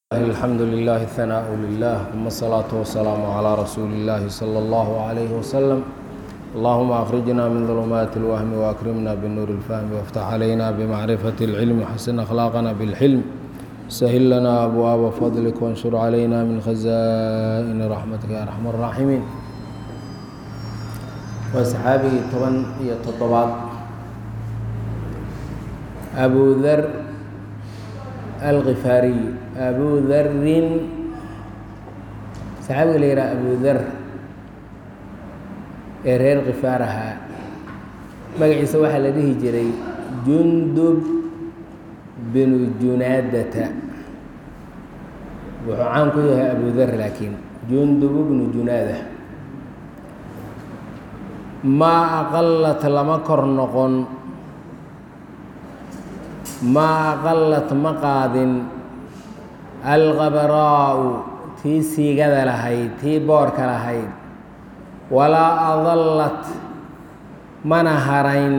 الحمد لله الثناء لله ثم الصلاة والسلام على رسول الله صلى الله عليه وسلم اللهم أخرجنا من ظلمات الوهم وأكرمنا بالنور الفهم وافتح علينا بمعرفة العلم وحسن أخلاقنا بالحلم سهل لنا أبواب فضلك وانشر علينا من خزائن رحمتك يا أرحم الراحمين وأصحابه طبعا يتطبع أبو ذر الغفاري أبو ذر saxaabiga la yidhaha abu dar ee reer khifaar ahaa magaciisa waxaa la dhihi jiray jundub binu junaadata wuxuu caan ku yahay abu dar laakiin jundub bnu junaada maa aqalat lama kor noqon maa aqalat ma qaadin alkhabaraa'u tii siigada lahayd tii boorka lahayd walaa adallat mana harayn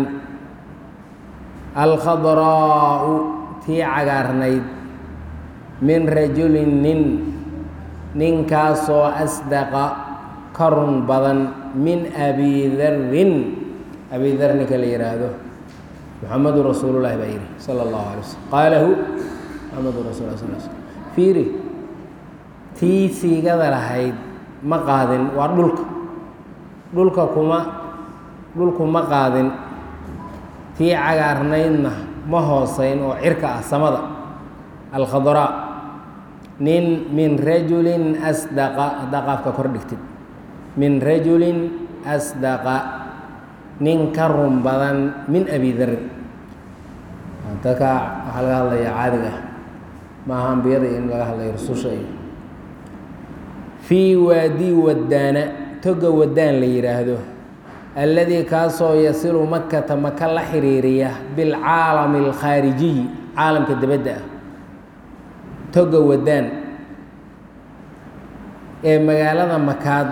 alkhadraa'u tii cagaarnayd min rajulin nin ninkaasoo asdaqa ka run badan min abi darin abi dar ninka la yidhaahdo muxamadu rasuulullahi baa yidhi sala allahu alay waslm qaalahu muxamadu rasul sal sl fiiri tii siigada lahayd ma qaadin waa dhulka dhulka kuma dhulku ma qaadin tii cagaarnaydna ma hoosayn oo cirka ah samada alkhadraa nin min rajulin asdaqa haddaa qaafka kor dhigtid min rajulin asdaqa nin ka run badan min abi darin dadka waxaa laga hadlayaa caadiga maaha ambiyada in laga hadlayo rususha iyo fii waadi wadaana toga wadaan la yidhaahdo alladii kaasoo yasilu makata maka la xiriiriya bilcaalami alkhaarijiyi caalamka dibadda ah toga wadaan ee magaalada makaad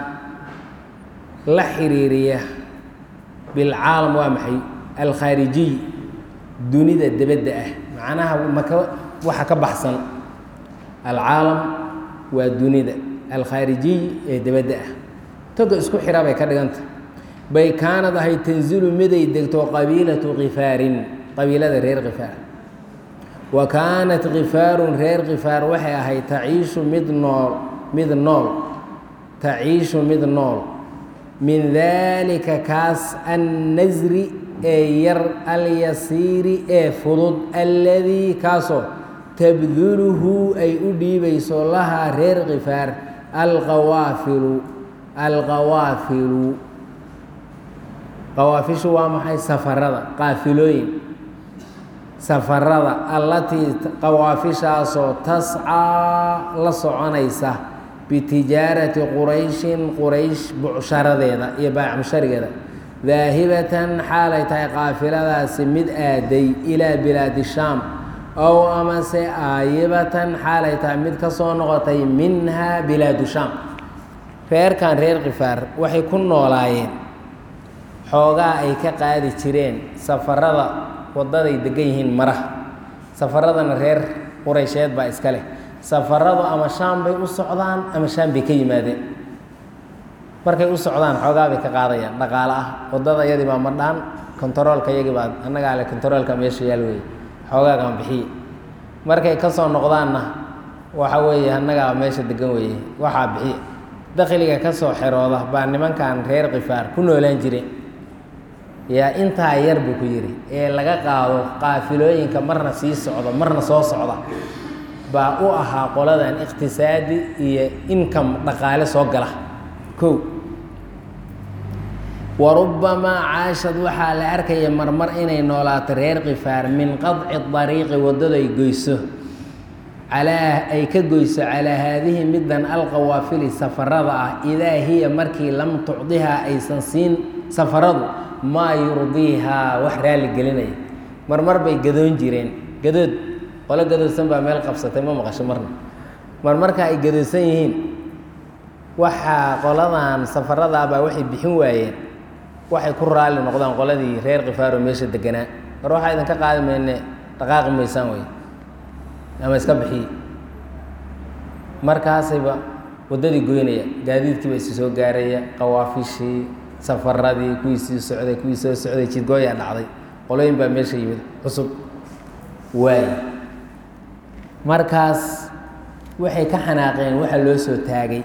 la xiriiriya bilcaalam waa maxay alkhaarijiy dunida dibadda ah macnaha maka waxa ka baxsan alcaalam waa dunida alkhaarijiy ee dibadda ah toga isku xira bay ka dhiganta bay kaanad ahay tanzilu miday degto qabiilatu khifaarin qabiilada reer khifaar wa kaanat khifaarun reer khifaar waxay ahayd taciishu mid nool mid nool taciishu mid nool min daalika kaas annasri ee yar alyasiiri ee fudud alladii kaasoo tabduluhu ay u dhiibayso lahaa reer khifaar alqawaafilu alqawaafilu qawaafishu waa maxay safarada qaafilooyin safarada allatii qawaafishaasoo tascaa la soconaysa bitijaarati qurayshin quraysh bucsharadeeda iyo baacmusharigeeda daahibatan xaalay tahay qaafiladaasi mid aaday ilaa bilaadi shaam ow amase aayibatan xaalay tahay mid ka soo noqotay minha bilaadu shaam reerkan reer khifaar waxay ku noolaayeen xoogaa ay ka qaadi jireen safarada waddaday degan yihiin maraha safaradana reer quraysheed baa iska leh safaradu ama shaam bay u socdaan ama shaam bay ka yimaadeen markay u socdaan xoogaa bay ka qaadayaan dhaqaale ah waddada iyadii baa madhaan kontaroolka iyagii baa annagaa le kontaroolka meesha yaal weeye xoogaagaan bixiye markay ka soo noqdaanna waxa weeye annagaa meesha degan weeye waxaa bixiye dakhliga ka soo xerooda baa nimankan reer khifaar ku noolaan jireen yaa intaa yar buu ku yidhi ee laga qaado qaafilooyinka marna sii socda marna soo socda baa u ahaa qoladan iqtisaadi iyo income dhaqaale soo gala kow wa rubbamaa caashad waxaa la arkaya marmar inay noolaato reer khifaar min qadci dariiqi waddaday goyso calaa ay ka goyso calaa haadihi middan alqawaafili safarada ah idaa hiya markii lam tucdihaa aysan siin safaradu maa yurdiihaa wax raalli gelinaya marmar bay gadoon jireen gadood qolo gadoodsan baa meel qabsatay ma maqasho marna mar marka ay gadoodsan yihiin waxaa qoladan safarada baa waxay bixin waayeen waxay ku raalli noqdaan qoladii reer khifaaro meesha deganaa war waxaa idinka qaadi mayne dhaqaaqi maysaan wey ama iska bixiye markaasayba waddadii goynaya gaadiidkiiba isi soo gaaraya qawaafishii safaradii kuwii sii socday kuwii soo socday jidgooyaa dhacday qolooyin baa meesha yimid cusub waay markaas waxay ka xanaaqeen waxa loo soo taagay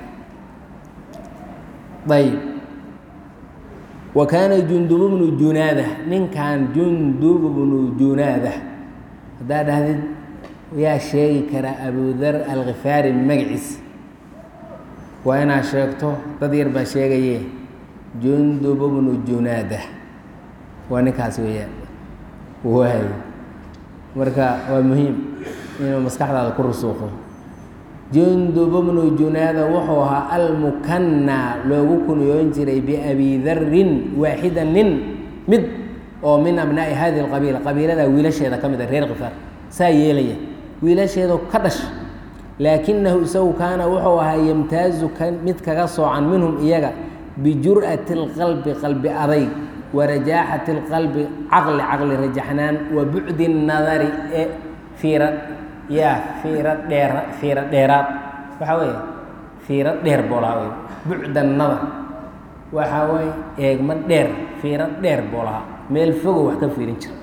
ayb wa kaana jundubu bnu junaada ninkan jundubu bnu junaada haddaa dhahdid yaa sheegi karaa abudar alkhifaari magaciis waa inaad sheegto dad yar baa sheegaye jundubu bnu junaada waa ninkaas weeyaan waay marka waa muhiim inuu maskaxdaada ku rusuuqo jundubu bnu junaada wuxuu ahaa almukanaa loogu kunyoon jiray biabi darin waaxida nin mid oo min abnaa'i hadihi alqabiila qabiilada wiilasheeda ka mid a reer khifaar saa yeelaya wiilasheedu ka dhasha laakinahu isagu kaana wuxuu ahaa yamtaazu mid kaga soocan minhum iyaga bijur'ati اlqalbi qalbi adayg warajaaxati اlqalbi caqli caqli rajaxnaan wa bucdi الnadari ee fiira yaa fiiro dheer fiiro dheeraad waxaa weeye fiiro dheer boolaha wey bucda nadar waxaa weeye eegma dheer fiiro dheer boolaha meel fogo wax ka fiirin jira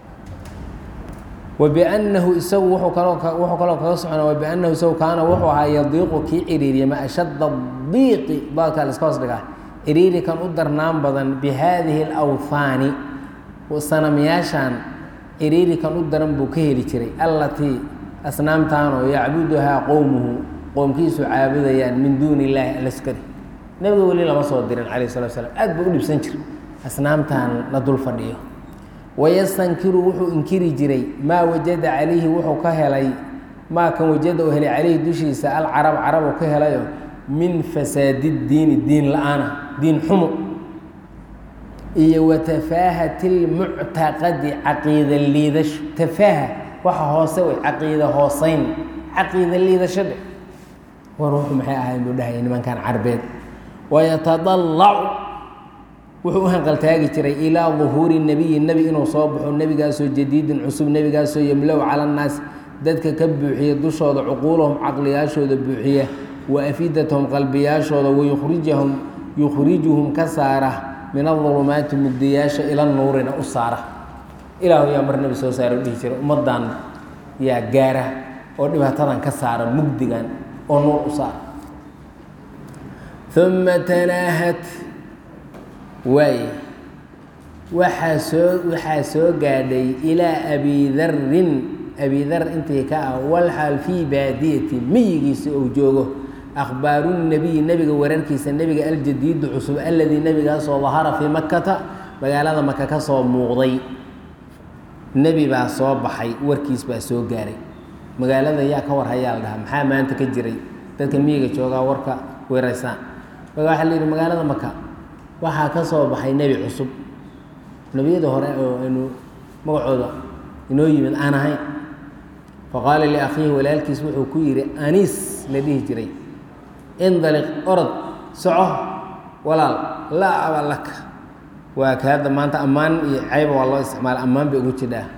wabinahu isagu wuuu kaloo wuxuu kaloo kaga socona wabinahu isagu kaana wuxuu ahaa yadiiqu kii ciriiriya ma ashadda diiqi baalkaa la iska hoos dhigaa ciriiri kan u darnaan badan bi haadihi alawhaani sanamyaashan ciriiri kan u daran buu ka heli jiray allatii asnaamtaanoo yacbuduhaa qowmuhu qoomkiisu caabudayaan min duuni illaahi alaskari nebiga weli lama soo dirin calayh salatu slam aad buu u dhibsan jira asnaamtan la dul fadhiyo wayastankiru wuxuu inkiri jiray maa wajada calayhi wuxuu ka helay maa kan wajada uu helay calayhi dushiisa alcarab carab uu ka helayo min fasaadi diini diin la-aana diin xumo iyo wa tafaahati lmuctaqadi caqiida liidasho tafaaha waxa hoose wey caqiida hooseyn caqiida liidasho dhe war wuxuu maxay ahayn buu dhahaya nimankan carbeed wayatadallacu wuxuu u hanqaltaagi jiray ilaa duhuuri nebiyi nebi inuu soo baxo nebigaasoo jadiidin cusub nebigaasoo yemlow cala annaas dadka ka buuxiya dushooda cuquulahum caqliyaashooda buuxiya wa afidatahum qalbiyaashooda wayukhrijahum yukhrijuhum ka saara min adulumaati mugdiyaasha ila nuurina u saara ilaahu yaa mar nebi soo saara u dhihi jiray ummaddan yaa gaara oo dhibaatadan ka saara mugdigan oo nuur u saara uma tanaahat waay waxaa soo waxaa soo gaadhay ilaa abidarin abidar intii ka ah walxaal fii baadiyati miyigiisa ou joogo akhbaaru nebiyi nebiga wararkiisa nebiga aljadiidu cusub aladii nebigaasoo dahara fii makata magaalada maka ka soo muuqday nebi baa soo baxay warkiis baa soo gaaray magaalada yaa ka war hayaa la dhahaa maxaa maanta ka jiray dadka miyiga joogaa warka weeraysaan marka waxaa la yidhi magaalada maka waxaa ka soo baxay nebi cusub nebiyada hore oo aynu magacooda inoo yimid aan ahayn faqaala liakhiihi walaalkiis wuxuu ku yidhi aniis la dhihi jiray indaliq orod soco walaal laa aba laka waa ka hadda maanta ammaan iyo cayba waa loo isticmaala ammaan bay ugu jidhaa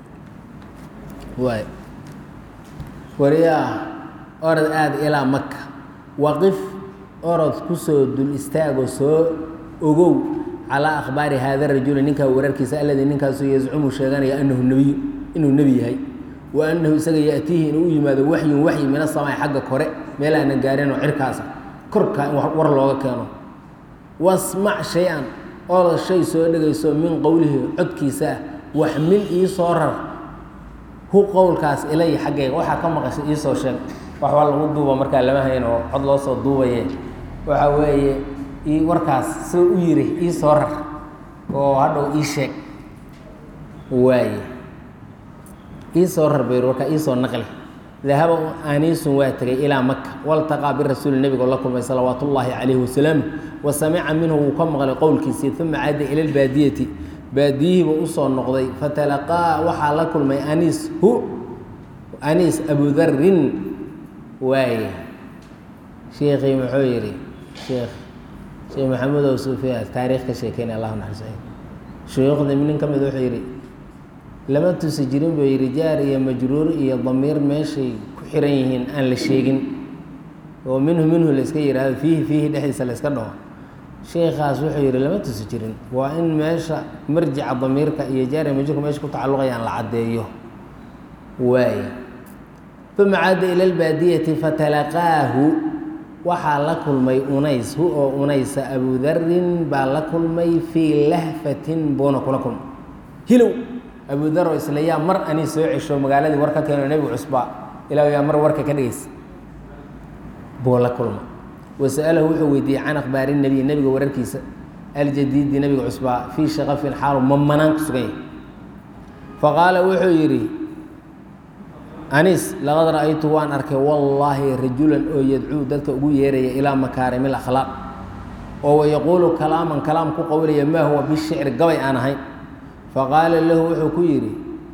waay wariyaa orod aada ilaa maka waqif orod kusoo dul istaagoo soo ogow calaa akhbaari haada rajuli ninkaa wararkiisa alladii ninkaasoo yazcumu sheeganaya anahu nebiyu inuu nebi yahay wa annahu isaga yaatiihi inuu u yimaado waxyun waxyi min asamaai xagga kore meel aanan gaarin oo cirkaasa korkaa in war looga keeno wasmac shay-an orod shay soo dhegayso min qowlihi codkiisa ah waxmil ii soo rar hu qowlkaas ilaya xaggayga waxaa ka maqashay iisoo sheeg waxbaa lagu duuba markaa lama hayn oo cod loo soo duubaye waxa weeye i warkaas soo u yiri ii soo rar oo hadhow ii sheeg waaye ii soo rar bayr warkaa iisoo naqli dahaba aniisun waa tegay ilaa maka waltaqaa birasuuli nebigo la kulmay salawaat ullaahi calayhi wasalaam wa samica minhu wuu ka maqlay qowlkiisii uma caada ila lbaadiyati baadiyihiiba usoo noqday fatalaqaa waxaa la kulmay aniis hu aniis abudarin waaye sheikii muxuu yidhi sheekh sheekh maxamed ow suufiya taariikh ka sheekeynay allahu naxariis shuyuukhdii nin ka mid wuxuu yidhi lama tusi jirin buu yidhi jaar iyo majruur iyo damiir meeshay ku xiran yihiin aan la sheegin oo minhu minhu la iska yidhaahdo fiihi fiihi dhexdiisa la iska dhaho sheikaas wuxuu yidhi lama tusi jirin waa in meesha marjica damiirka iyo jaari majurka meesha ku tacalluqayaan la caddeeyo waay uma caada ila lbaadiyati fatalaqaahu waxaa la kulmay unays hu oo unaysa abudarin baa la kulmay fii lahfatin buuna kula kulmay hilow abudar oo isla yaa mar ani soo cesho magaaladii war ka keeno nebigu cusbaa ilaa yaa mar warka ka dhigaysa buu la kulmay wasa'alahu wuxuu weydiiyey can akhbaari nebiy nebiga wararkiisa aljadiidi nebiga cusbaa fii shaqafin xaalu mamanaan ku sugan yahay faqaala wuxuu yidhi anis laqad ra'aytu waan arkay wallaahi rajulan oo yadcuu dadka ugu yeeraya ilaa makaarimi lakhlaaq oo wayaquulu kalaaman kalaam ku qowlaya maa huwa bishicri gabay aan ahayn faqaala lahu wuxuu ku yidhi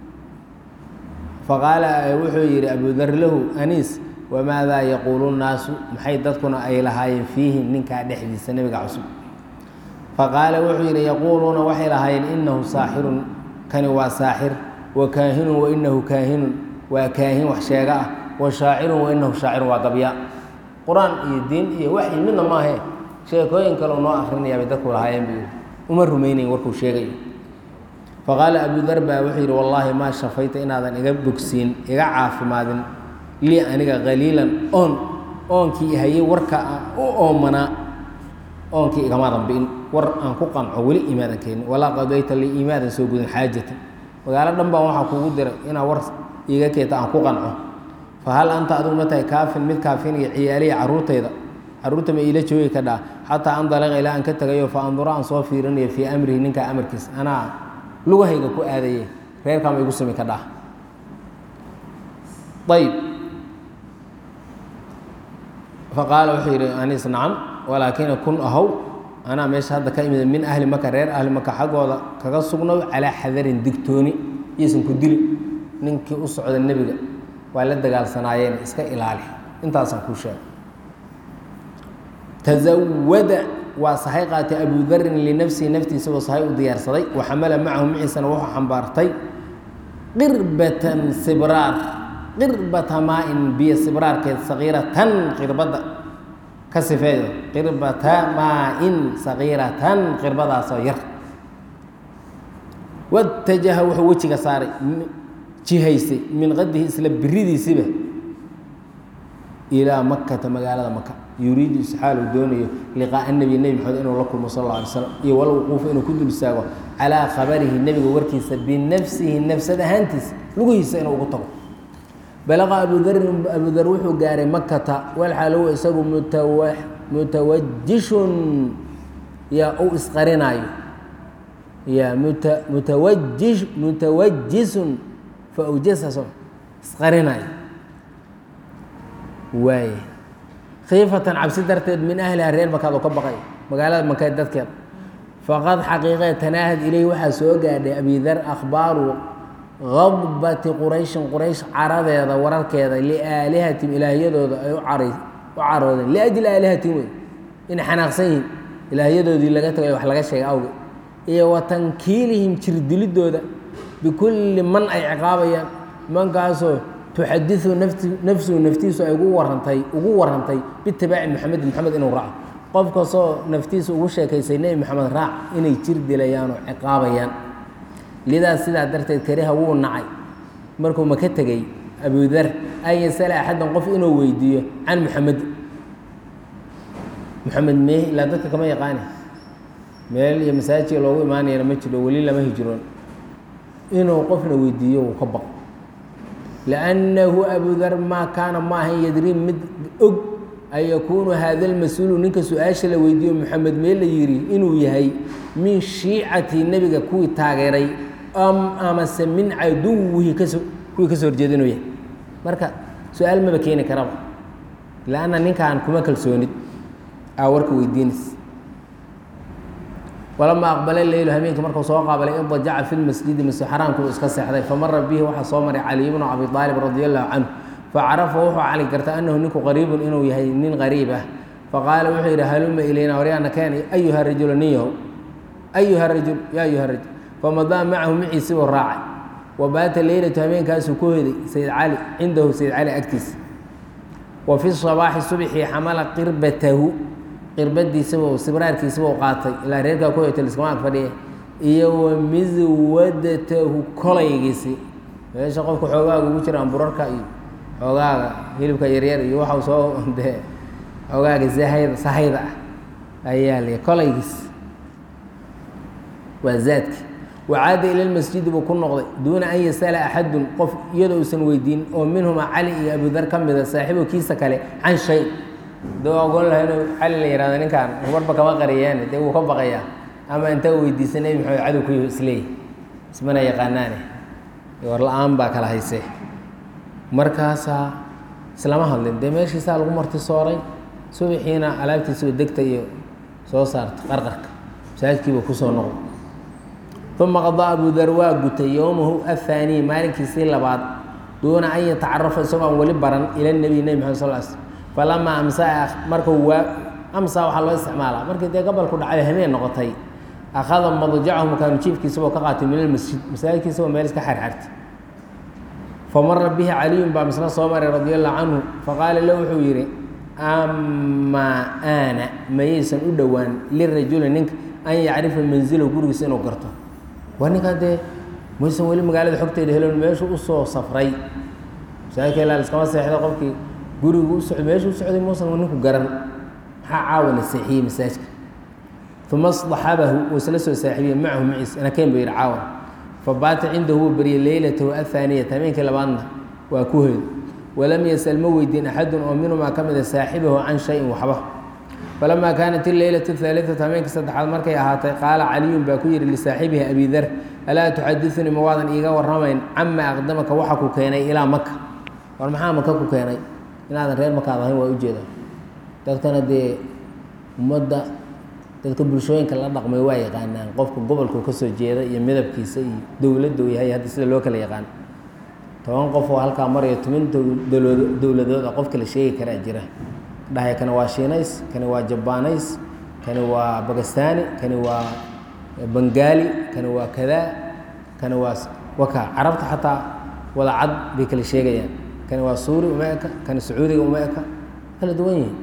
faqaala wuxuu yidhi abudar lahu aniis wamaadaa yaquulu nnaasu maxay dadkuna ay lahaayeen fiihi ninkaa dhexdiisa nebiga cusub faqaala wuxuu yidhi yaquuluuna waxay lahaayeen inahu saaxirun kani waa saaxir wa kaahinun wa inahu kaahinun waa kaahin wax sheega ah wa shaacirun wa inahu shaacirun waa gabya qur-aan iyo diin iyo waxyi midna maahe sheekooyin kaleo noo akrinaya bay dadku lahaayeen buu yidhi uma rumaynayn warkuu sheegayo faqaala abudar baa wuxuu yidhi wallaahi maa shafayta inaadan iga bogsiin iga caafimaadin lii aniga qaliilan oon oonkii hayay warka aan u oomanaa oonkii igamaadan bi'in war aan ku qanco weli imaadan keenin walaa qadayta lii imaadan soo gudin xaajatan magaalo dhan baan waxaa kuugu diray inaa war iiga keeta aan ku qanco fa hal anta adigu ma tahay kaafin mid kaafinaya ciyaaliya carruurtayda carruurta ma iila joogi ka dhaa xataa andalaqa ilaa aan ka tegayo fa anduro aan soo fiirinayo fii amrihi ninkaa amarkiisa anaa lugahayga ku aadaye reerkaama igu sami ka dhaa ayb faqaala wuxuu yidhi anis nacam walaakina kun ahow anaa meesha hadda ka imida min ahli maka reer ahli maka xaggooda kaga sugnow calaa xadarin digtooni iyosan ku dili ninkii u socda nebiga waa la dagaalsanaayeen iska ilaali intaasaan kuu sheegay tazawada waa sahay qaatay abudarin linafsihi naftiisa oo sahay u diyaarsaday wa xamala macahu maciisana wuxuu xambaartay qirbatan sibraar qirbata maa-in biyo sibraarkeed sagiiratan qirbadda ka sifeeyo qirbata maa-in sagiiratan qirbadaasoo yar watajaha wuxuu wejiga saaray jihaysay min qadihi isla biridiisiba ilaa makata magaalada maka yuriidu isxaal uu doonayo liqaa'a nebi nebi maxamed inuu la kulmo sal alla alay slam iyo walwuquufa inuu ku dul istaago calaa khabarihi nebiga warkiisa binafsihi nafsad ahaantiisa lugihiisa inuu ugu tago balaqa abudarin abudar wuxuu gaaray makata walxaalow isagu mutawa mutawajishun yaa u isqarinaayo yaa muta mutawajish mutawajisun fa awjasaso isqarinaayo waaye khiifatan cabsi darteed min ahliha reer makaad oo ka baqay magaalada makaed dadkeed faqad xaqiiqee tanaahad ileyhi waxaa soo gaadhay abidar akhbaaru qadbati qurayshin quraysh caradeeda wararkeeda liaalihatim ilaahyadooda ay u caroodeen liajli aalihatim wey inay xanaaqsan yihiin ilaahyadoodii laga tagay wax laga sheegay awge iyo wa tankiilihim jirdilidooda bikulli man ay ciqaabayaan mankaasoo tuxadiu nafti nafsuhu naftiisu ay ugu warantay ugu warantay bitibaaci maxamedin maxamed inuu raaco qof kastoo naftiisa ugu sheekaysay nebi maxamed raac inay jir dilayaan oo ciqaabayaan lidaas sidaa darteed kariha wuu nacay markuu maka tegey abudar an yasala axadan qof inuu weydiiyo can muxamed muxamed mee ilaa dadka kama yaqaani meel iyo masaajidka loogu imaanayana ma jiro weli lama hijroon inuu qofna weydiiyo wuu ka baq liannahu abudar maa kaana ma ahan yadrii mid og an yakuunu hada lmas-uulu ninka su-aasha la weydiiyo moxamed mee la yidhi inuu yahay min shiicati nebiga kuwii taageeray amase min caduwihi kaso kuwii kasoo horjeeda inuu yahay marka su-aal maba keeni karaba lanna ninkaan kuma kalsoonid aa warka weydiinays walamaa aqbala leylu habeenkii markuu soo qaabalay idajaca fi lmasjidi masjid xaraamkuu iska seexday famara bihi waxaa soo maray caliy bnu abi aalib radi allahu canhu facarafa wuxuu cali gartay annahu ninku qariibun inuu yahay nin qariib ah faqaala wuxuu yidhi haluma ilayna waryaana keen ayuha rajulu nin yahow ayuha rajul ya ayuha rajul famadaa macahu maciisibuu raacay wa baata leylatu habeenkaasuu ku hoyday sayid cali cindahu sayid cali agtiisa wa fi sabaaxi subxii xamala qirbatahu qirbadiisaba sibraarkiisaba u qaatay ilaa reerkaa ku hoyta liskama ag fadhiya iyo wa miswadatahu kolaygiisi meesha qofka xoogaaga ugu jiraan burarka iyo xoogaaga hilibka yaryar iyo waxau soo dee xoogaaga sahayda sahayda ah ayaa l kolaygiis waa zaadki wacaada ila lmasjidi buu ku noqday duuna an yasala axadun qof iyadoo uusan weydiin oo minhuma cali iyo abudar ka mida saaxiibo kiisa kale can shay dee ogon laha inuu cali la yihahdo ninkaan warba kama qariyaane dee wuu ka baqayaa ama inta weydiisa nebi maxamed cadow ku isleey ismana yaqaanaane war la-aan baa kala hayse markaasaa islama hadlin dee meeshiisaa lagu marti sooray subaxiina alaabtiisaba degta iyo soo saarta qarqarka masaajidkiiba kusoo noqday uma qadaa abu dar waa gutay yowmahu ahaaniy maalinkiisii labaad duuna an yatacarafa isagoo aan weli baran ila nebiy nebi maxamed sal sl falamaa amsaa markuu waa amsaa waxaa loo isticmaalaa markii dee gobolku dhacday hameen noqotay akhada madjacahu makaanu jiifkiisaboo ka qaatay min almasjid masaajidkiisaboo meel iska xarxartay famara bihi caliyun baa misna soo maray radi allahu canhu faqaala lahu wuxuu yidhi amaa aana mayaysan u dhowaan lirajuli ninka an yacrifa manzilahu gurigiisa inuu garto waa ninkaa dee maysan weli magaalada xogteeda helon meeshuu usoo safray masaajidka ilaa liskama seexda qofkii gurigu uso meeshuu u socday muusan ninku garan maxaa caawana seexiyey masaajidka uma صaxabahu uu isla soo saaxiibiyey macahu maciis anakeen buu yidhi caawan fabaata cindahu wuu baryay leylatahu ahaaniyata habeenkii labaadna waa ku hoyday walam yasal ma weydiin axadun oo minhumaa ka mida saaxibahu can shayin waxba falamaa kaanat ileylatu haaliثatu habeenkii saddexaad markay ahaatay qaala caliyun baa ku yihi lisaaxibihi abi dar alaa tuxadiثunii ma waadan iiga warramayn cama aqdamaka waxa ku keenay ilaa maka war maxaa maka ku keenay inaadan reer makaad ahayn waa ujeeda dadkana dee ummadda dadka bulshooyinka la dhaqmay waa yaqaanaan qofka gobolku ka soo jeeda iyo midabkiisa iyo dowladda uu yahay hadda sida loo kala yaqaan toban qof oo halkaa maraya toban dowlado dowladood oo qofka la sheegi karaa jira dhahay kani waa shiinays kani waa jabaaneys kani waa bagastani kani waa bengaali kani waa kadaa kani waa waka carabta xataa wada cad bay kala sheegayaan kani waa suuri uma eka kani sacuudiga uma eka kala duwan yihin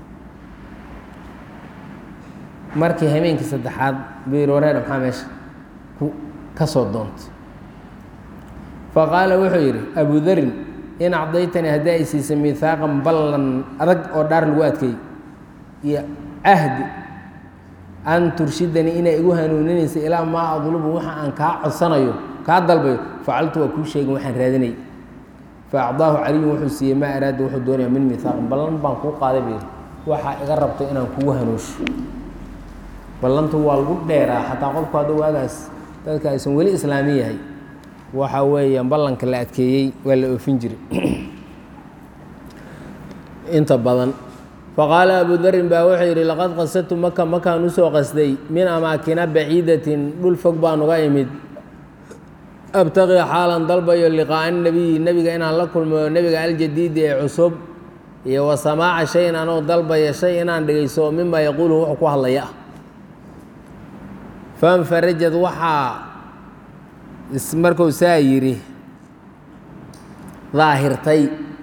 markii habeenkii saddexaad buu yihi wareer maxaa meesha ku ka soo doontay faqaala wuxuu yidhi abu darin in acdaytanii haddii ay siisay mihaaqan ballan adag oo dhaar lagu adkeey iyo cahdi an turshidanii inay igu hanuuninaysa ilaa maa adlubu waxa aan kaa codsanayo kaa dalbayo facaltu waa kuu sheegin waxaan raadinay fa acdaahu caliyun wuxuu siiyey maa araada wuxuu doonaya min mihaaqin ballan baan kuu qaaday buu yidhi waxaa iga rabto inaan kugu hanuusho ballantu waa lagu dheeraa xataa qofku hadda waagaas dadka aysan weli islaami yahay waxa weeyaan ballanka la adkeeyey waa la oofin jiray inta badan faqaala abu darin baa wuxuu yidhi laqad qasadtu maka makaan usoo qasday min amaakina baciidatin dhul fog baan uga imid abtaqii xaalan dalbayo liqaa'a nebiyi nebiga inaan la kulmayo nebiga aljadiidi ee cusub iyo wa samaaca shayin anoo dalbaya shay inaan dhegeyso mima yaquulu wuxuu ku hadlaya ah fanfarajad waxaa marku saa yidhi daahirtay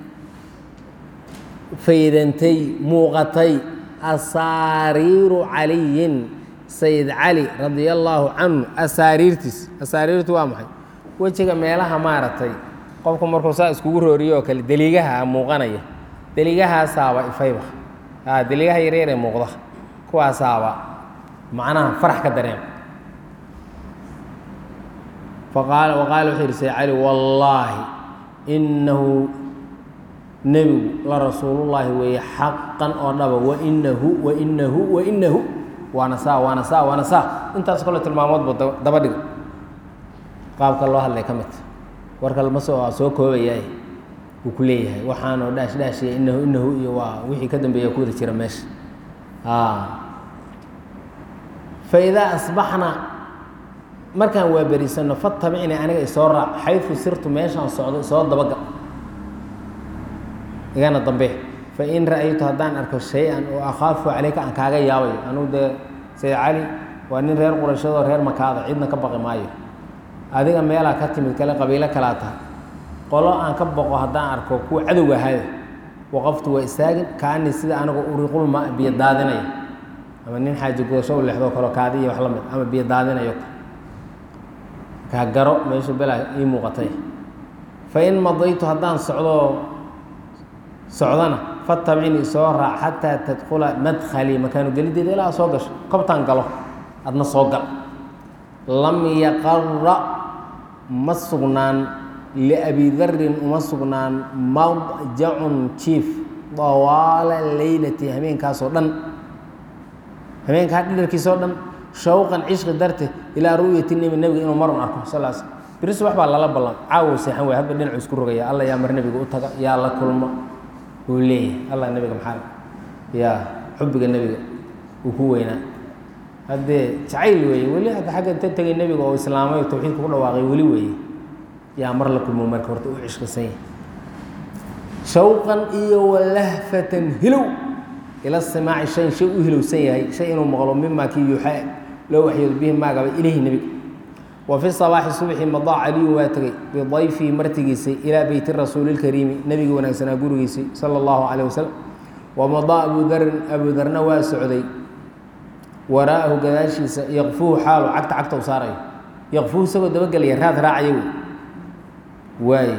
faydantay muuqatay asaariiru caliyin sayid cali radia allaahu canhu asaariirtiis asaariirtu waa maxay wejiga meelaha maaragtay qofku markuu saa iskugu rooriyo oo kale deliigaha muuqanaya deligahaasaaba ifayba deligaha yaryar ee muuqda kuwaasaaba macnaha farax ka dareema faqaala waqaala wuxuu yidhi sayd cali wallaahi innahu nebigu la rasuulullaahi weeye xaqan oo dhaba wainahu wainahu wainahu waana saa waana saa waana saa intaas kale tilmaamoodba daba dhiga qaabka loo hadlay ka midta warka lama soo soo koobayaay wuu ku leeyahay waxaanoo dhaash dhaashiya inahu inahu iyo waa wixii ka dambeeya ku wada jira meesha fa idaa asbaxna markaan waa berisanno fatabicni aniga isoo raac xayfu sirtu meeshaan socdo isoo dabaga igana dambe fa in ra'aytu haddaan arko shay-an oo akhaafu caleyka aan kaaga yaabayo anugu dee sayd cali waa nin reer qurashadoo reer makaada cidna ka baqi maayo adiga meelaa ka timid kale qabiilo kalaa tahay qolo aan ka boqo haddaan arko kuwa cadowga ahada waqaftu waa istaagin kaanii sida anigoo uriqulma biyo daadinaya ama nin xaaji gudasho u leexdoo kaleo kaadi iyo wax la mid ama biyo daadinayo kaa garo meeshu belaa ii muuqatay fa in madaytu haddaan socdoo socdana fatabcini soo raac xataa tadkula madkhalii makaanu gelideeda ilaa soo gasho kobtaan galo adna soo gal lam yaqara ma sugnaan liabi darin uma sugnaan madjacun jiif dawaala leylati habeenkaasoo dhan habeenkaa dhidharkiisoo dhan shawqan cishqi darte ilaa ru'yati nebi nebiga inuu marun arko sal s beri subax baa lala ballan caawow seexan way hadba dhinacu isku rogaya alla yaa mar nebiga u taga yaa la kulmo uu leeyahay allah nebiga maxaa yaa xubbiga nebiga uu ku weynaa haddee jacayl weeye weli agga xagga inta tegay nebiga oo islaamay oo tawxiidka ku dhawaaqay weli weeye yaa mar la kulmo marka horta u cishqisan yahay shawqan iyo walahfatan hilow ila simaaci shayn shay u hilowsan yahay shay inuu maqlo mimaa kii yuuxaa loo waxyoodo bihi maagaba ilayhi nebiga wa fi sabaaxi subxi madaa caliyun waa tegey bidayfihi martigiisay ilaa beyti rasuulilkariimi nebiga wanaagsanaa gurigiisii sala allahu caleyh wasalam wa madaa abu darin abu darna waa socday waraa'ahu gadaashiisa yaqfuhu xaalu cagta cagta u saarayo yaqfuhu isagoo dabagelaya raad raacaya wey waaye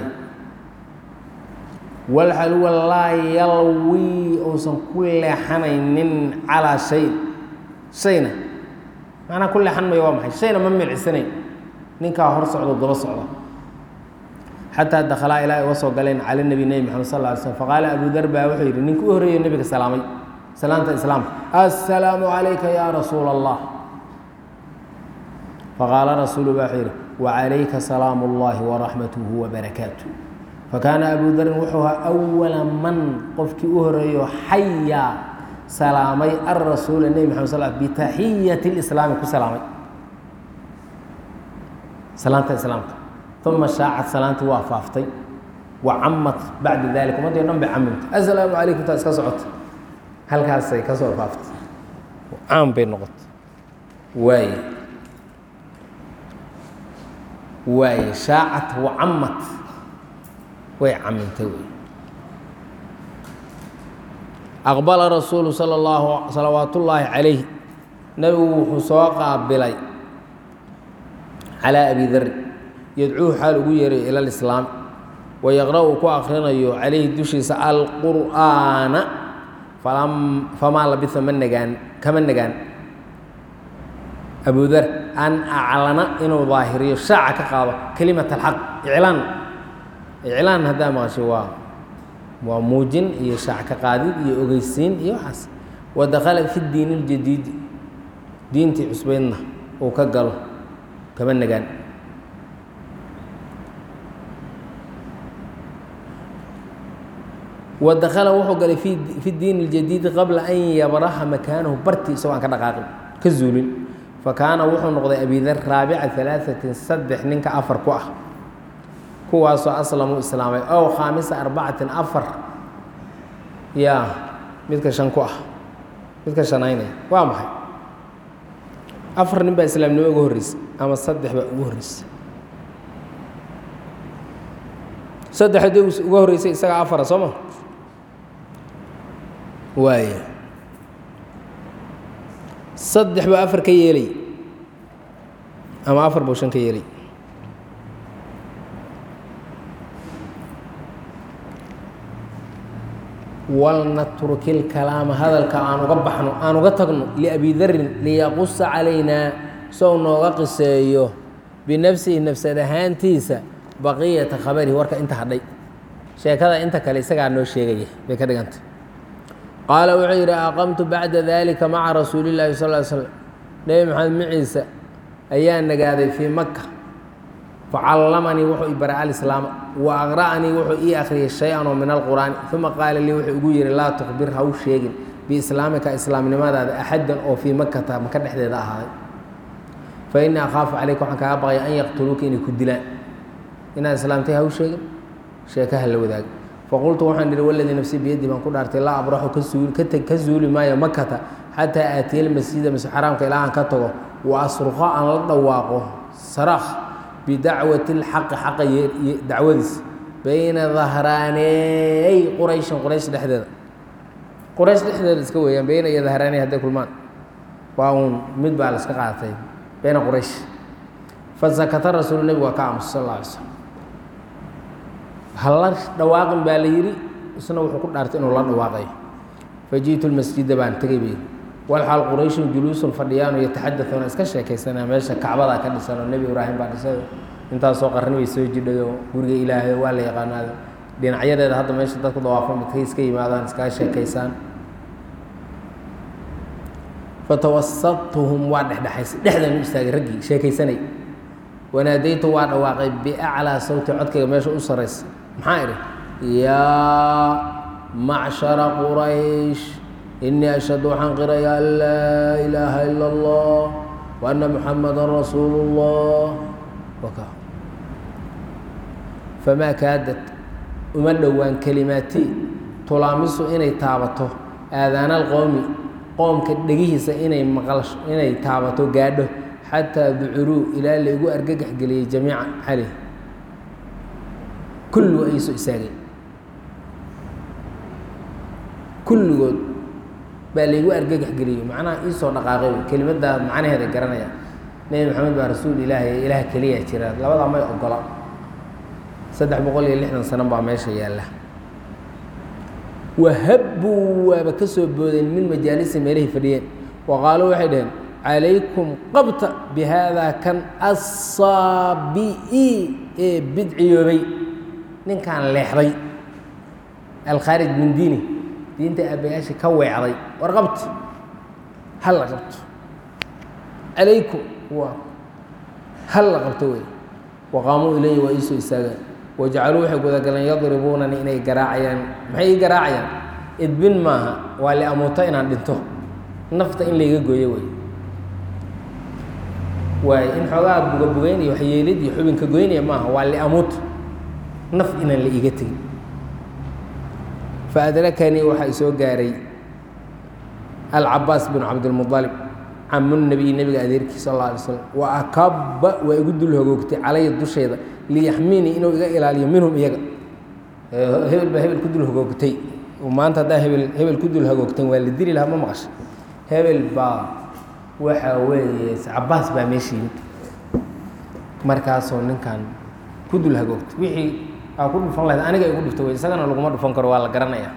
walxaluwa laa yalwi uusan ku leexanaynin calaa shay shayna macnaa ku leexan mayo waa maxay shayna ma milcisanayn ninkaa hor socdo daba socda xataa dakhalaa ilaa ay uga soo galeen cala nebi nebi maxamed sal lla alay slm faqaala abu dar baa wuxuu yidhi ninka u horreeyo nebiga salaamay salaanta islaamka assalaamu calayka yaa rasuula allah faqaala rasuulu baa wuxuu yidhi wacalayka salaamu اllahi waraxmatuhu wabarakaatuh fakaana abu darin wuxuu ahaa awala man qofkii u horeeyo xayaa salaamay alrasuula nebi maxamed sal bitaxiyati اlislaami ku salaamay salaanta islaamka uma shaacad salaantii waa faaftay wa camat bacda dalik ummadii o dhan bay camimtay assalaamu calaykum taa iska socota halkaasay ka soo faaftay caam bay noqotay waaye waaye shaacat wa camat way camintay wey aqbala rasuulu sala allahu salawaat ullaahi calayh nebigu wuxuu soo qaabilay calaa abi darin yadcuuhu xaal ugu yeerayo ila lislaam wa yaqra' uu ku akrinayo calayhi dushiisa alqur'aana famaa labisa ma nagaan kama nagaan abu dar an aclana inuu daahiriyo shaaca ka qaado kelimat alxaq iclaan iclaan haddaa maqasho waa waa muujin iyo shaac ka qaadid iyo ogeysiin iyo waxaas wa dakhala fi diin اljadiidi diintii cusbeydna uu ka galo kama nagaan wa dakhala wuxuu galay fi diin اljadiidi qabla an yabraha makaanahu bartii isagoo aan ka dhaqaaqin ka zuulin fakaana wuxuu noqday abidar raabica alaaثatin saddex ninka afar ku ah kuwaasoo aslamuu islaamay ow khaamisa arbacatin afar yaa midka shan ku ah midka shanaynaya waa maxay afar nin baa islaamnimo uga horreysay ama saddex baa ugu horreysay saddex haddii uga horreysay isagaa afara soo ma waaya saddex baa afar ka yeelay ama afar buu shan ka yeelay walnatruki lkalaama hadalka aan uga baxno aan uga tagno liabi darin liyaqusa calaynaa sow nooga qiseeyo binafsihi nafsad ahaantiisa baqiyata khabarihi warka inta hadhay sheekada inta kale isagaa noo sheegaya bay ka dhiganta qaala wuxuu yidhi aqamtu bacda dalika maca rasuuli llahi sal l slam nebi maxamed maciisa ayaa nagaaday fii maka facallamanii wuxuu i baray alislaama wa aqra'anii wuxuu ii akhriyay shay-an oo min alqur'aani uma qaala lii wuxuu igu yihi laa tukbir ha u sheegin biislaamika islaamnimadaada axaddan oo fii makata maka dhexdeeda ahaaday fa innii akhaafu calayka waxaan kaaga baqaya an yaqtuluuka inay ku dilaan inaad islaamtay ha u sheegin sheekaha la wadaag faqultu waxaan idhi waladii nafsii biyaddi baan ku dhaartay laa abraxu ka suuli ka teg ka zuuli maayo makata xataa aatiya almasjida masjid xaraamka ilaa aan ka tago wa asruqa aan la dhawaaqo saraakh bidacwati اlxaqi xaqa dacwadiis bayna dahraaneey qurayshin quraysh dhexdeeda quraysh dhexdeeda iska weeyaan bayna iyo dahraaney hadday kulmaan waa uun mid baa la iska qaatay bayna quraysh fasakata rasuulu nebigu waa ka aamusa sal alla alay slam halla dhawaaqin baa la yidhi isna wuxuu ku dhaartay inuu la dhawaaqayo faji'tu lmasjida baan tegay bay walxaal qurayshun juluusun fadhiyaanu yataxadauuna iska sheekaysanaa meesha kacbadaa ka dhisan oo nebi ibraahim baa dhisay intaasoo qarni bay soo jidhayo guriga ilaahay waa la yaqaanaado dhinacyadeeda hadda meesha dadku dawaafo midkay iska yimaadaan iskaga sheekaysaan fatawasatuhum waa dhexdhexaysay dhexdan u istaagay raggii sheekaysanay wanaadaytu waa dhawaaqay biaclaa sawti codkayga meesha u saraysa maxaa idhi yaa macshara quraysh inii ashhadu waxaan qiraya an laa ilaaha ila allah wa anna muxamadan rasuulu اllah waka famaa kaadad uma dhowaan kelimaatii tulaamisu inay taabato aadaana alqowmi qoomka dhegihiisa inay maqlasho inay taabato gaadho xataa ducuruu ilaa laigu argagax geliyey jamiica caleyh kulligu ay soo istaageen kulligood baa laygu argagax geliyey macnaha iisoo dhaqaaqay kelimaddaa macnaheeda garanaya nebi maxamed baa rasuul ilaahi ilaah keliyaa jira labadaa may ogola saddex boqol iyo lixdan sano baa meesha yaalla wahabbuu waaba ka soo boodeen min majaalisi meelahay fadhiyeen wa qaaluu waxay dhaheen calaykum qabta bi haadaa kan assaabi'i ee bidciyoobay ninkaan leexday alkhaarij min diini diinta aabbayaashii ka weecday war qabta halla qabto calaykum waa halla qabto wey waqaamuu ilayhi waa iisoo istaagaan wajacaluu waxay gudagaleen yadribuunani inay garaacayaan maxay ii garaacayaan idbin maaha waa liamuuto inaan dhinto nafta in layga gooyo wey waay in xoogaa bugabugeyn iyo waxyeelid iyo xubinka goynaya maaha waa liamuuto naf inaan la iiga tegin faadrakanii waxaa isoo gaaray alcabaas binu cabdilmualib camu nabiy nebiga adeerkii sal alla alay slam wa akaba waa igu dul hogoogtay calaya dusheeda liyaxminii inuu iga ilaaliyo minhum iyaga hebel baa hebel ku dul hogoogtay maanta haddaa hebel hebel ku dul hogoogtan waa la dili lahaa ma maqasha hebel baa waxa weeye cabaas baa meesha yimid markaasoo ninkan ku dul hagoogtay wixii aa ku dhufan lahayd aniga igu dhufta wey isagana laguma dhufan karo waa la garanaya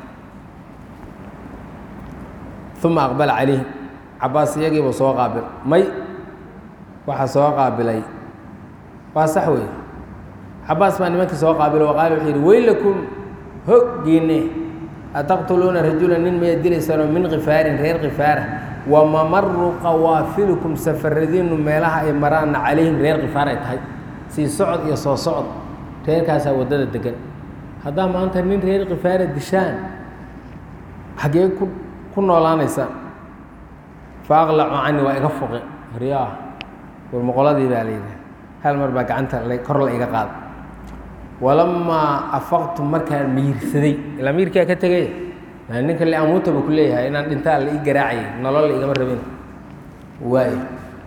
uma aqbala calayhim cabaas iyagiiba soo qaabil may waxaa soo qaabilay waa sax wey cabaas baa nimankii soo qaabilo wa qaala wuxuu yidhi weylakum hoggiinne ataqtuluuna rajula nin miyaad dilaysaanoo min khifaarin reer khifaara wa mamaru qawaafilikum safaradiinu meelaha ay maraanna calayhim reer khifaar ay tahay sii socod iyo soo socod reerkaasaa waddada degan haddaa maanta nin reer khifaara dishaan xaggee ku ku noolaanaysaan fa aqlacu cani waa iga foqe horyaa warmoqoladii baa layidhi hal mar baa gacanta kor la iga qaada walamaa afaqtu markaan miirsaday ilaa miirkaa ka tegay ninka liamuuta buu ku leeyahay inaan dhintaa la ii garaacayay nolol la igama rabin waayo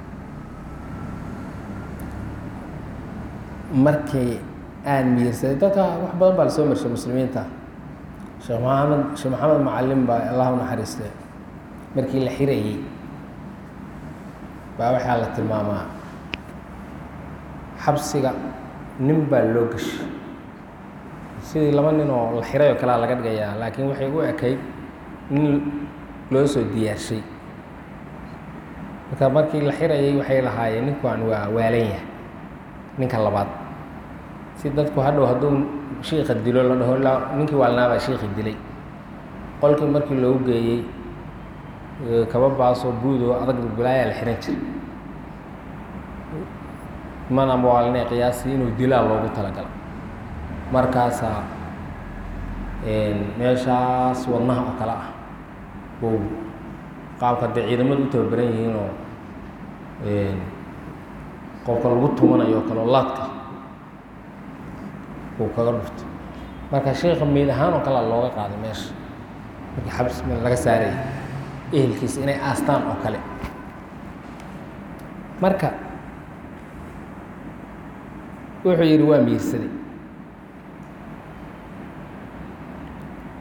markii aan miirsaday dadka wax badan baa lasoo marshay muslimiinta sheekh maxamed sheekh maxamed macalin baa allah u naxariistay markii la xirayey baa waxaa la tilmaamaa xabsiga nin baa loo gashay sidii laba nin oo la xiray oo kalea laga dhigayaa laakiin waxay u ekayd nin loo soo diyaarshay marka markii la xirayay waxay lahaayeen ninkuan waa waalan yahay ninka labaad si dadku hadhow hadduu shiika dilo la dhaho ninkii waalnaabaa shiikii dilay qolkii markii loogu geeyey kaba baasoo buudoo adag bilaayaa la xihan jiray mana mawaalne qiyaasii inuu dilaa loogu talagala markaasaa meeshaas wadnaha oo kale ah bou qaabka dee ciidamadu u tababaran yihiinoo qofka lagu tumanayo oo kale oo laadka uu kaga dhufto marka sheika meyd ahaan oo kalea looga qaaday meesha markii xabs laga saarayay ehelkiisa inay aastaan oo kale marka wuxuu yidhi waa miirsaday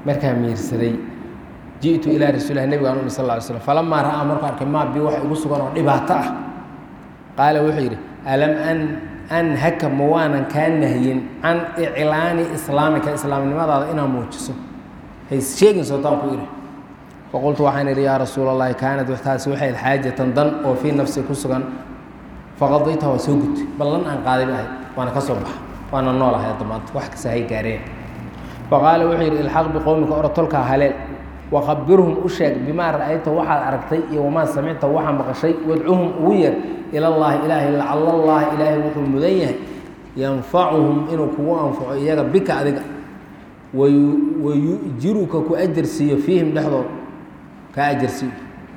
markaa miirsaday ji'tu ilaa rasuulilah nebiga an umi sal lla ly slam falamaa ra'aa markuu arkay maa bi wax igu sugan oo dhibaato ah qaala wuxuu yidhi alam an anhaka ma waanan kaa nahyin can iclaani islaamika islaamnimadaada inaad muujiso hays sheegin sootaan ku idhi faqultu waxaan idhi yaa rasuula allahi kaanad taasi waxay ahayd xaajatan dan oo fii nafsi ku sugan faqadayta waa soo gudtay ballan aan qaaday ba ahayd waana ka soo baxa waana noolahay hadda maanta wax kasta hay gaareen faqaala wuxuu yidhi ilxaq biqowmika orotolkaa haleel wakhabirhum u sheeg bimaa ra'ayta waxaad aragtay iyo wamaa samicta waxaa maqashay wadcuhum ugu yeer ilallaahi ilaahay lacala allahi ilaahay wuxuu mudan yahay yanfacuhum inuu kugu anfaco iyaga bika adiga wayujiruka ku ajarsiiyo fiihim dhexdood kaa ajarsiiyo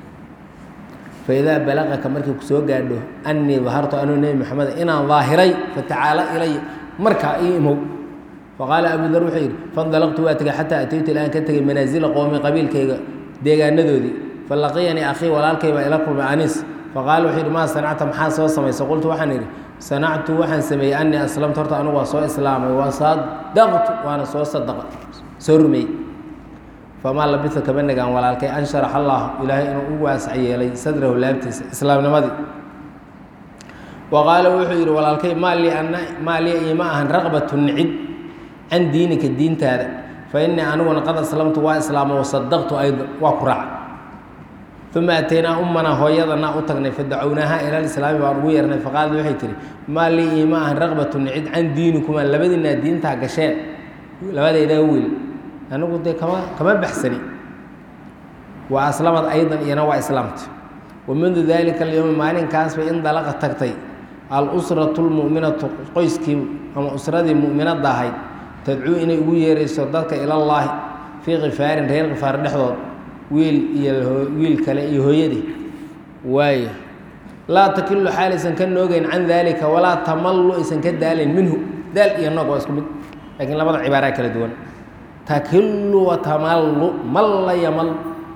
faidaa balaqaka markii ku soo gaadho annii dahartu anuu nebi maxamed inaan daahiray fatacaala ilaya markaa ii imow faqaala abu dar wuxuu yidhi fandalaqtu waa tegay xataa ataytu ilaan ka tegay manaasila qowmi qabiilkayga deegaanadoodii falaqiyanii akhii walaalkay baa ila kulmay anis faqaala wuxuu yidhi maa sanacta maxaa soo samaysay qultu waxaan idhi sanactu waxaan sameeyey annii aslamtu horta anugu waa soo islaamay wasadaqtu waana soo sadaqa soo rumeeyey famaa labisa kama nagaan walaalkay an sharax allah ilaahay inuu u waasac yeelay sadrahu laabtiisa islaamnimadii wa qaala wuxuu yidhi walaalkay maa lii ana maa lii ima ahan raqbatu nicid can diinika diintaada fa innii aniguna qad aslamtu waa islaama wasadaqtu ayda waa ku raaca uma ataynaa ummanaa hooyadanaa u tagnay fadacownaaha ila lislaami baan ugu yeernay faqaalad waxay tihi maa lii ima ahan raqbatu nicid can diinikuma labadiinaa diintaa gasheen labadaydaa wiil anigu dee kama kama baxsani waa aslamad aydan iyana waa islaamta wa mundu dalika alyowmi maalinkaasbay in dalaqa tagtay alusratu lmu'minatu qoyskii ama usradii mu'minadda ahayd tadcuu inay ugu yeerayso dadka ilallaahi fii khifaarin reer khifaar dhexdood wiil iyo wiil kale iyo hooyadii waayo laa takilu xaal aysan ka noogeyn can daalika walaa tamallu aysan ka daalayn minhu daal iyo noog waa isku mid laakiin labada cibaaraa kala duwan takilu watamallu malla yamal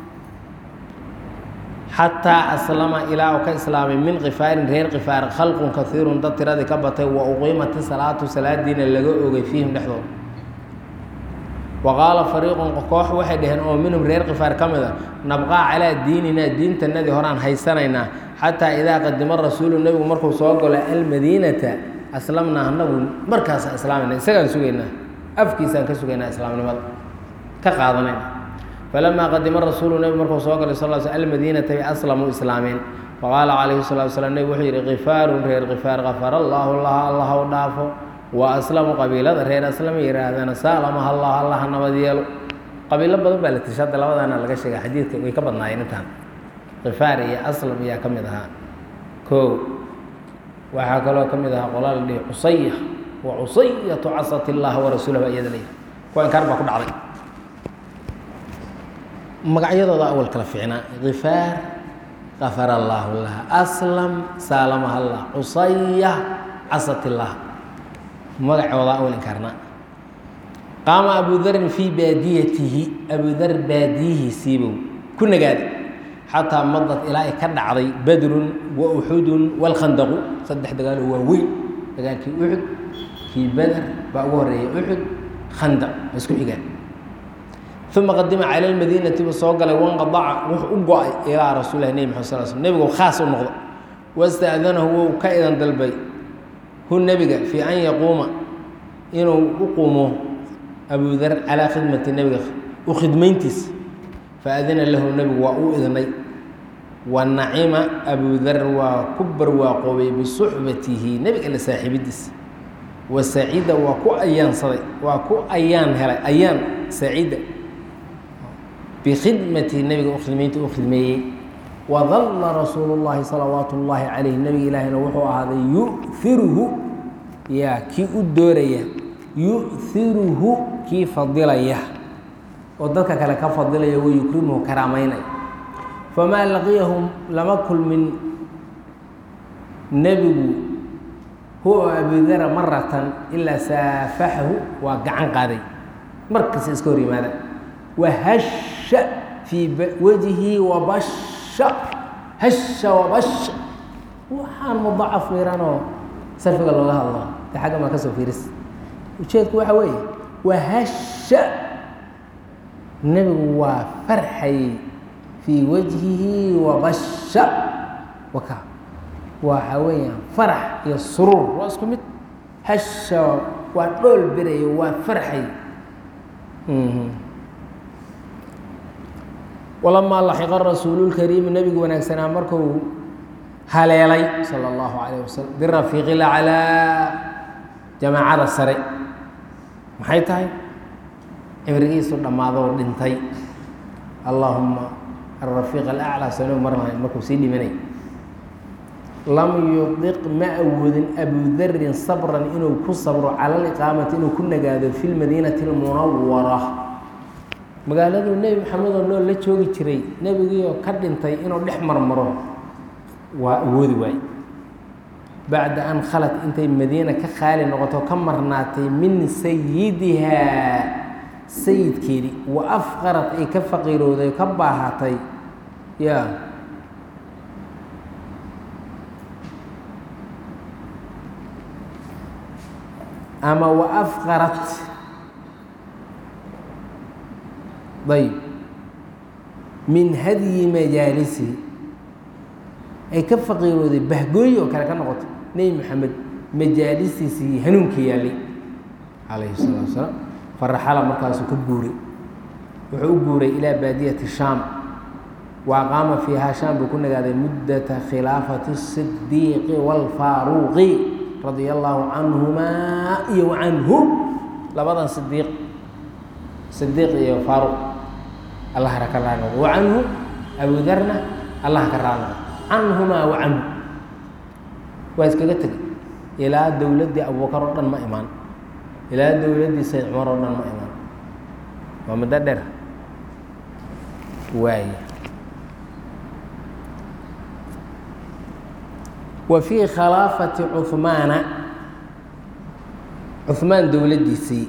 xataa aslama ilaa uu ka islaamay min khifaarin reer khifaar khalqun kaiirun dad tiradii ka batay wa uqiimati salaatu salaadiina laga ogay fiihim dhexdooda wa qaala fariiqun koox waxay dhaheen oo minhum reer khifaar ka mid a nabqaa calaa diininaa diintanadii horaan haysanaynaa xataa idaa qadima rasuulu nebigu markuu soo galo almadiinata aslamnaa anagu markaasa islaamayna isagaan sugaynaa afkiisaan ka sugaynaa islaamnimada ka qaadanayna falamaa qadima rasuulu nebigu markuu soo galay sal sl almadiinata bay aslamuu islaameen faqaala calayhi salatu wasalaam nebigu wuxuu yidhi khifaarun reer khifaar kafara allaahu laha allah u dhaafo wa aslamu qabiilada reer aslama yihaahdana saalamaha allah allah ha nabad yeelo qabiilo badan baa la tisha hadda labadaana laga sheega xadiidka way ka badnaayeen intaan khifaar iyo aslam ayaa ka mid ahaa koo waxaa kaloo ka mid ahaa qolaa la dhihi cusaya wa cusayatu casat illaha warasuulah baa iyada leeyahay kuwa inkaar baa ku dhacday magacyadooda awal kala fiicnaa khifaar kafara allaahu laha aslam saalamaha allah cusaya casat illah magacooda awal inkaarnaa qaama abu darin fii baadiyatihi abu dar baadiyihiisiibuu ku nagaaday xataa madad ilaa ay ka dhacday badrun wa uxudun walkhandaqu saddex dagaalo waa weyn dagaalkii uxud kii bader baa ugu horeeyay uxud khandaq waa isku xigaan uma qadima cala lmadiinati buu soo galay wanqadaca wuxuu u go-ay ilaa rasuulilah nebi maxad sal sl nebigu khaas u noqdo wasta'danahu wou ka idan dalbay hu nebiga fii an yaquuma inuu u qumo abu dar calaa khidmati nebiga u khidmayntiisa faadina lahu nebigu waa u idnay wa nacima abu dar waa ku barwaaqoobay bisuxbatihi nebiga la saaxiibidiisa wa saciida waa ku ayaansaday waa ku ayaan helay ayaan saciida bikhidmatihi nebiga u khidmaynta u khidmeeyey wadalla rasuulu llaahi salawaatu ullaahi calayh nebiga ilaahina wuxuu ahaaday yu'iruhu yaa kii u dooraya yu'iruhu kii fadilaya oo dadka kale ka fadilaya wa yukrimuhu karaamaynaya famaa laqiyahum lama kulmin nebigu huwa abudara maratan ilaa saafaxahu waa gacan qaaday markasta iska hor yimaada wahasha fii wajhi wabasha hasha wabasha waxaan mudacaf miiranoo sarfiga looga hadlo de xagga maa ka soo fiiris ujeedku waxa weeye wahasha nebigu waa farxayey fii wajhihi wabasha waka waxa weeyaan farax iyo suruur waa isku mid hasha waa dhool berayo waa farxay walamaa laxiqa rasuululkariimi nebigu wanaagsanaa markuu haleelay sala allahu calayh wasalam birafiiqi laclaa jamaacada sare maxay tahay cibrigiisu dhammaadoo dhintay allaahuma alrafiiq alaclaa sano mar lahayn markuu sii dhimanay lam yudiq ma awoodin abudarin sabran inuu ku sabro cala aliqaamati inuu ku nagaado fi lmadiinati almunawara magaaladuu nebi maxamed oo nool la joogi jiray nebigiioo ka dhintay inuu dhex marmaro waa awoodi waaye bacda an khalat intay madiina ka qaali noqoto ka marnaatay min sayidihaa sayidkeedii wa afqarat ay ka faqiirowday ka baahatay ya ama wa afqarat ayb min hadyi majaalisihi ay ka faqiirooday bahgooyi oo kale ka noqoto nebi maxamed majaalistiisii hanuunka yaallay calayhi salatu wasalaam faraxala markaasuu ka guuray wuxuu u guuray ilaa baadiyati shaam wa aqaama fiihaa shaam buu ku nagaaday muddata khilaafati الsidiiqi wاlfaaruuqi radia allaahu canhumaa iyo wa canhu labadan sidiiq sidiiq iyo faaruq allaha ka raali noqdo wa canhu abudarna allaha ka raali noqdo canhumaa wa canhu waa iskaga tegay ilaa dowladdii abubakar oo dhan ma imaan ilaa dowladdii sayd cumar oo dhan ma imaan waa muddo dheer waay wa fii khilaafati cuhmaana cuhmaan dowladdiisii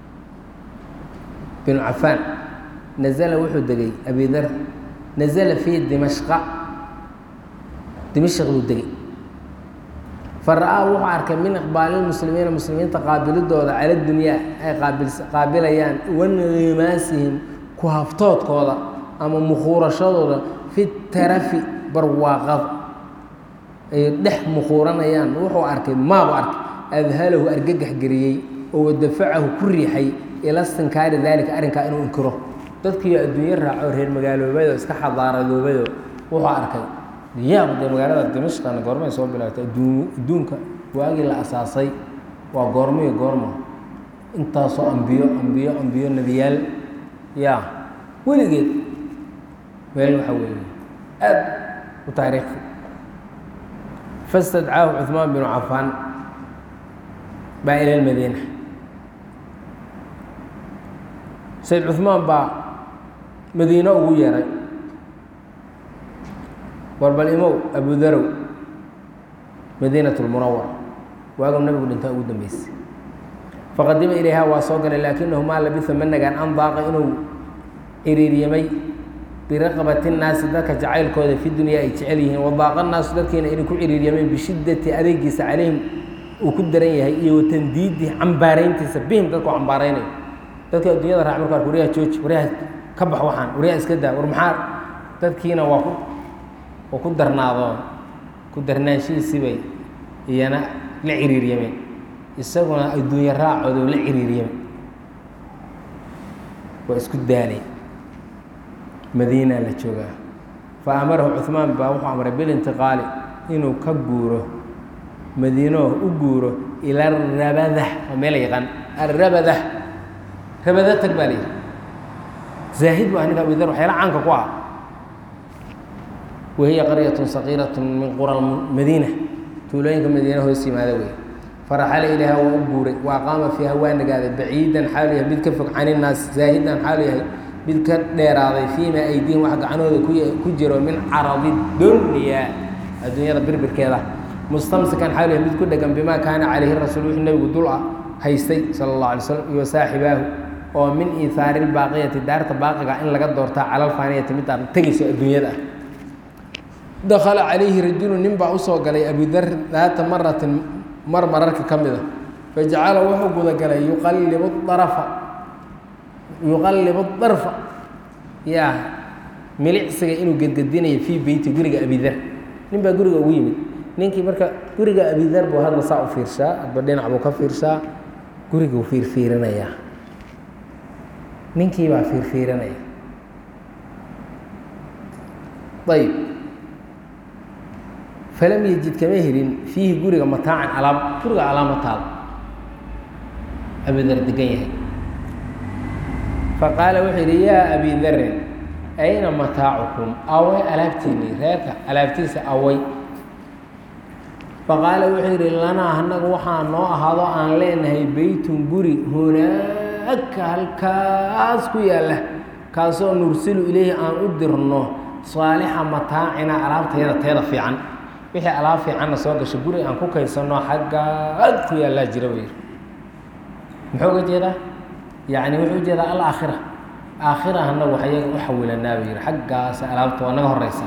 binu cafaan nazala wuxuu degay abidar nazala fii dimashqa dimashq buu degay fara-aa wuxuu arkay min iqbaalilmuslimiina muslimiinta qaabilidooda cala dunyaa ay qaabilayaan wanqimaasihim ku haftoodkooda ama mukhuurashadooda fi tarafi barwaaqada ay dhex mukhuuranayaan wuxuu arkay maabu arkay adhalahu argagax geliyey oo wadafacahu ku riixay ila stinkaari daalika arrinkaa inuu inkiro dadkiiyo adduunyo raaco reer magaaloobayoo iska xadaaradoobado wuxuu arkay yaab dee magaalada dimashqana goormay soo bilaabtay adduun adduunka waagii la asaasay waa goormoyo goormo intaasoo ambiyo ambiyo ambiyo nebiyaal ya weligeed meel waxaa weeye aad u taariikhi fastadcaahu cuثmaan binu cafaan baa ila lmadiina sayd cuثmaan baa madiino ugu yeeray warbal imow abudarow madiinaة اlmunawara waagu nabigu dhintaa ugu dambeysay faqadima ilayha waa soo galay laakinahu maa labisa ma nagaan an daaqa inuu ciriiryamay biraqbati الnaasi dadka jacaylkooda fi dunya ay jecel yihiin wadaaqa naasu dadkiina inay ku ciriiryameen bishidati adeegiisa calayhim uu ku daran yahay iyo watandiidi cambaarayntiisa bihim dadku cambaaraynayo dadka addunyada raac markaa waryaha jooji waryaha ka bax waxaan waryaha iska daa war maxaa dadkiina waa ku oo ku darnaado ku darnaanshihiisibay iyana la ciriiryameen isaguna adduunye raacooda la ciriiryamay waa isku daalay madiina la joogaa fa amarahu cuثmaan baa wuxuu amray bilintiqaali inuu ka guuro madiinoo u guuro ila arabadah oo meel yaqaan arabadah rabada tag baa layidhi zaahid bu ninka abudar waxyaala caanka ku ah wahiya qaryatun saqiirat min qura madiina tuulooyinka madiina hoos yimaada wey faraxala ilayha waa u guuray wa aqaama fiiha waa nagaaday baciidan xaalu yahay mid ka fog can innaas zaahidan xaalu yahay mid ka dheeraaday fii maa aydiihim wax gacanooda ku jiro min caradi dunya adduunyada birbirkeeda mustamsikan xaalu yahay mid ku dhegan bimaa kaana calayhi rasuul wixii nebigu dul ah haystay sala allahu alay slam iyo saaxibaahu oo min iihaari lbaaqiyati daarta baaqiga in laga doortaa cala alfaaniyati midaan tegayso adduunyada ah dakala calayhi rajulu nin baa usoo galay abudar daata maratin mar mararka ka mid a fajacala wuxuu gudagalay yuqallibu arafa yuqallibu darfa yaa milicsiga inuu gedgedinayo fii beyti guriga abidar nin baa guriga ugu yimid ninkii marka guriga abidar buu hadba saa u fiirshaa hadba dhinac buu ka fiirshaa guriguu fiirfiirinayaa ninkii baa fiirfiirinaya ayb falam yejid kama helin fiihi guriga mataacan alaab guriga alaama taal abidar degan yahay faqaala wuxuu yidhi yaa abi darin ayna mataacukum away alaabtiinii reerka alaabtiisa away faqaala wuxuu yidhi lanaa annaga waxaa noo ahaado aan leenahay beytun guri hunaaka halkaas ku yaalla kaasoo nursilu ileyhi aan u dirno saalixa mataacina alaabtayada teeda fiican wixii alaab fiicanna soo gashay guri aan ku kaydsanno xaggaad ku yaallaa jira buu yidhi muxuu uga jeedaa yacni wuxuu ujeedaa alaakhira aakhira annagu wax iyaga u xawilanaa buu yidhi xaggaas alaabta waa naga horeysa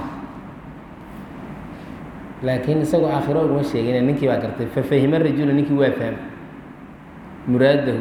laakiin isagoo aakhiro uguma sheegin ninkii baa gartay fafahima rajula ninkii waa fahmay muraadahu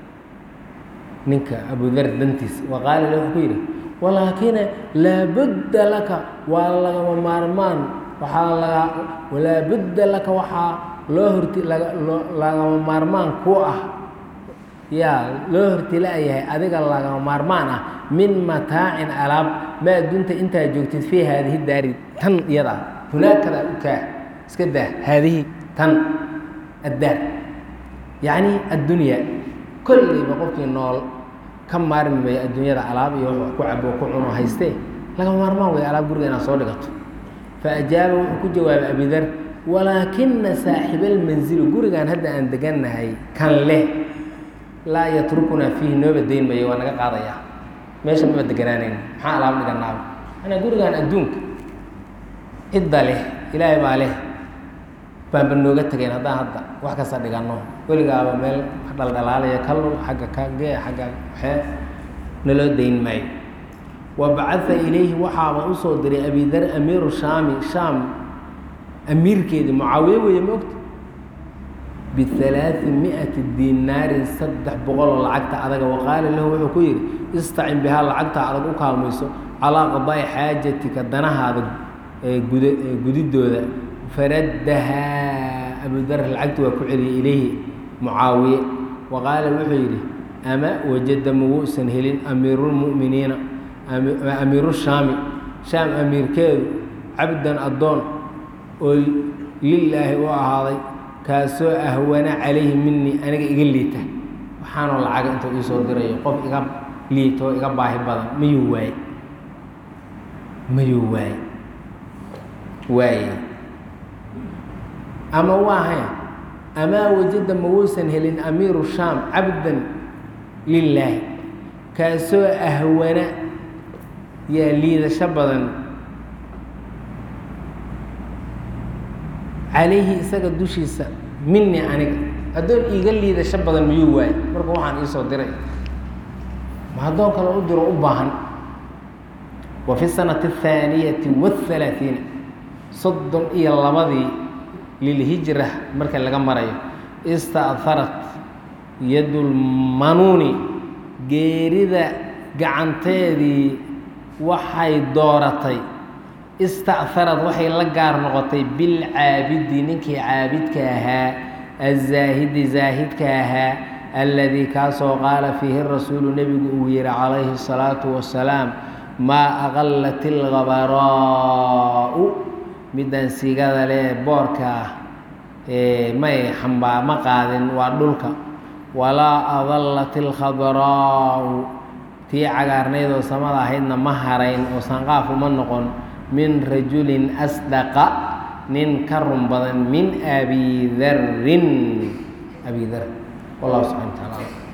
ninka abudar dantiisa wa qaala le wuxuu ku yidhi walaakina laabudda laka waa lagama maarmaan waxaa laga laabudda laka waxaa loo horti laga loo lagama maarmaan ku ah yaa loo hortila'yahay adiga lagama maarmaan ah min mataacin alaab maa dunta intaa joogtid fii haadihi daari tan iyada ah hunaakada u kaa iska daa haadihi tan addaar yacni addunya kollayba qofkii nool ka maarmi maya adduunyada alaab iyo wax ku cabo ku cuno haystee lagama maarmaan way alaab guriga inaad soo dhigato fa ajaaba wuxuu ku jawaabay abidar walaakina saaxibalmanzilu gurigan hadda aan degannahay kan leh laa yatrukunaa fiihi nooba dayn mayo waa naga qaadayaa meesha maba deganaanayn maxaa alaab dhiganaaba anaa gurigan adduunka cidda leh ilaahay baa leh baanba nooga tegayn haddaan hadda wax kasta dhiganno weligaaba meel dhaldhalaalaya kalul xagga kagee xagga waxee naloo dayn maayo wa bacaa ilayhi waxaaba usoo diray abidar amiiru shaami shaam amiirkeedii mucaawiye weeye ma ogta bialaai miati dinaarin saddex boqoloo lacagta adaga waqaala lahu wuxuu ku yidhi istacin bihaa lacagta adag u kaalmayso calaa qadaa'i xaajatika danahaada gud gudidooda faraddahaa abudar lacagti waa ku celiyay ilayhi mucaawiye wa qaala wuxuu yidhi ama wajada mawuusan helin amiirulmu'miniina amiiru shaami shaam amiirkeedu cabdan addoon oo lilaahi u ahaaday kaasoo ahwana calayhi minii aniga iga liita waxaanoo lacaga intuu ii soo dirayo qof iga liita oo iga baahi badan mayuu waaye mayuu waaye waaye ama waahayn amaa wajada mawuusan helin amiiru shaam cabdan lilaahi kaasoo ahwana yaa liidasho badan calayhi isaga dushiisa mini aniga addoon iiga liidasho badan miyuu waaye marka waxaan iisoo diray ma addoon kale u diro u baahan wa fi sanati athaaniyati wathalaathiina soddon iyo labadii lilhijra marka laga marayo ista'harat yadulmanuuni geerida gacanteedii waxay dooratay ista'harad waxay la gaar noqotay bilcaabidi ninkii caabidka ahaa azaahidi zaahidka ahaa alladii kaasoo qaala fiihi rasuulu nebigu uu yihi calayhi الsalaatu wasalaam maa aqalat ilgabaraa'u midaan sigada leh boorka ah may xambaa ma qaadin waa dhulka walaa adallat ilkhadraa'u tii cagaarnaydoo samada ahaydna ma harayn oo sanqaaf uma noqon min rajulin asdaqa nin ka run badan min abi darin abi dar wallahu subxana wa taala